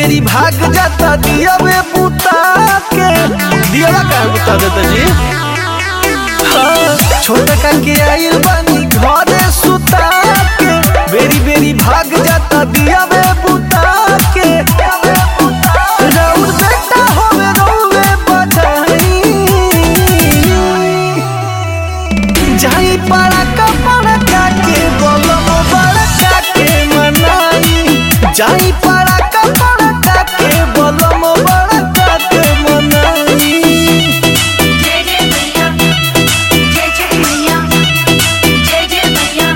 बेरी भाग जाता दिया वे बुता के दिया का बुता देता जी हाँ, छोटा के आइल बानी घरे सुता के बेरी बेरी भाग जाता दिया वे बुता के राउर बेटा होवे रोवे बधाई जाई पाड़ा का पाड़ा के बोलम बड़ा के मनाई जाई पाड़ा का पाड़ा के बोलम बड़ा के मनाई जय जय मैया जय जय मैया जय जय मैया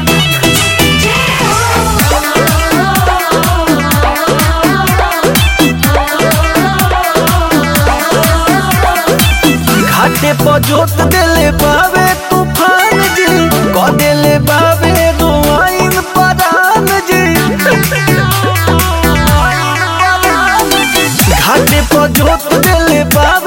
घाटे पर जोत देले बावे तूफान जी क देले बावे रोआइन परान जी घाटे पर जोत देले बावे